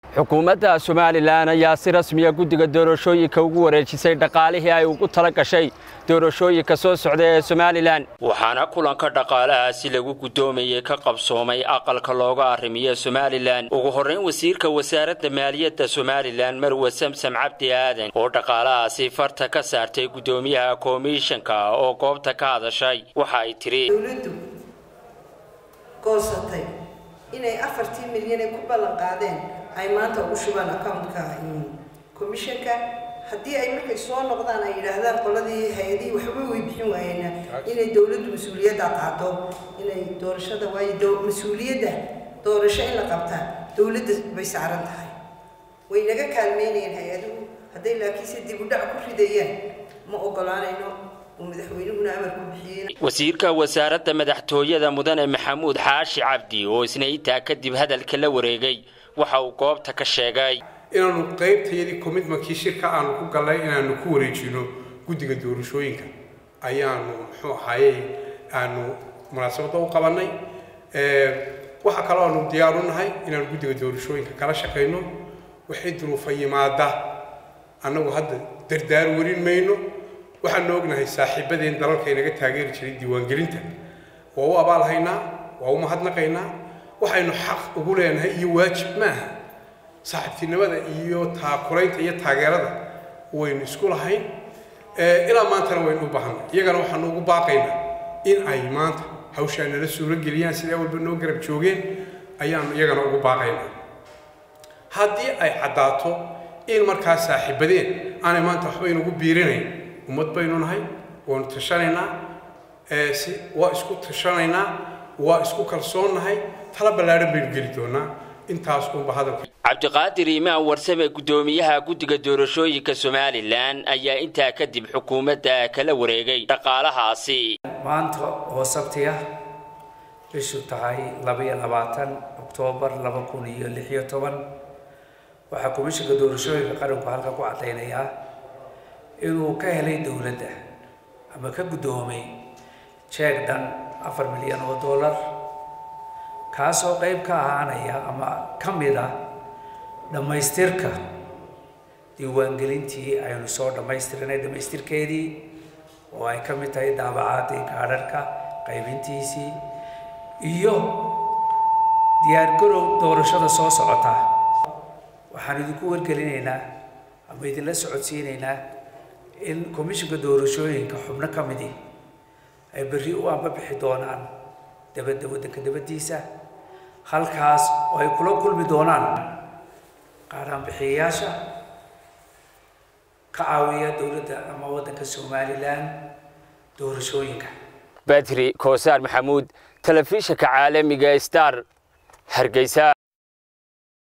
xukuumadda somalilan ayaa si rasmiya guddiga doorashooyinka ugu wareejisay dhaqaalihii ay ugu tala gashay doorashooyinka soo socda ee somalilan waxaana kulanka dhaqaalahaasi lagu guddoomayey ka qabsoomay aqalka looga arrimiyo somalilan ugu horrayn wasiirka wasaaradda maaliyadda somalilan marwe samsam cabdi aadan oo dhaqaalahaasi farta ka saartay guddoomiyaha komishanka oo goobta ka hadashay waxa ay tiri dowladdu goosatay inay afartii milyan ay ku ballan qaadeen ay maanta ugu shubaan accountka commissionka haddii ay markay soo noqdaan ay yidhaahdaan qoladii hay-adihii waxba way bixin waayeena inay dowladdu mas-uuliyadda qaado inay doorashada waayo mas-uuliyadda doorasho in la qabtaa dowladda bay saaran tahay way naga kaalmeynayeen hay-aduhu hadday laakiinse dib u dhac ku ridayaan ma ogolaanayno wasiirka wasaaradda madaxtooyada mudane maxamuud xaashi cabdi oo isna intaa kadib hadalka la wareegay waxa uu goobta ka sheegay inaanu qaybtayadii commitmentkii shirka aanu ku gallay inaanu ku wareejino guddiga doorashooyinka ayaanu muxuu ahaaye aanu munaasabadda u qabannay waxa kaloo aanu diyaar u nahay inaanu guddiga doorashooyinka kala shaqayno waxay duruufa yimaada annagu hadda dardaar warin mayno waxaanu ognahay saaxiibadeen dalalka inaga taageeri jiray diiwaangelinta waa u abaalhaynaa waa u mahadnaqaynaa waxaynu xaq ugu leenahay iyo waajib maaha saaxiibtinimada iyo taakulaynta iyo taageerada waynu isku lahayn ilaa maantana waynu u baahanay iyagana waxaanu ugu baaqaynaa in ay maanta hawshaa nala suuro geliyaan sidaa walba noo garab joogeen ayaanu iyagana ugu baaqaynaa haddii ay caddaato in markaa saaxiibadeen aanay maanta waxba inugu biirinayn ummad baynu nahay waanu tashanaynaa si waa isku tashanaynaa waa isku kalsoonnahay tala ballaadhan baynu geli doonaa intaas unba hadalka cabdiqaadir imaan warsame guddoomiyaha guddiga doorashooyinka somalilan ayaa intaa kadib xukuumadda kala wareegay dhaqaalahaasi maanta oo sabtiya bishu tahay labaiyo labaatan oktoobar laba kun iyo lix iyo toban waxaa komishinka doorashooyinka qaranku halka ku caddaynayaa inuu ka helay dowladda ama ka guddoomay jeeg dhan afar milyan oo dollar kaasoo qayb ka ahaanaya ama ka mid ah dhammaystirka diiwaangelintii aynu soo dhammaystirinay dhammaystirkeedii oo ay ka mid tahay daabacaadii gaadharhka qaybintiisii iyo diyaargarow doorashada soo socota waxaan idinku wargelinaynaa ama idinla socodsiinaynaa in komishinka doorashooyinka xubno ka midi ay berri u amba bixi doonaan dabadda waddanka dabaddiisa halkaas oo ay kula kulmi doonaan qaaraanbixiyayaasha ka caawiya dowladda ama waddanka somalilan doorashooyinka badri koosaar maxamuud telefishinka caalamiga star hargeysa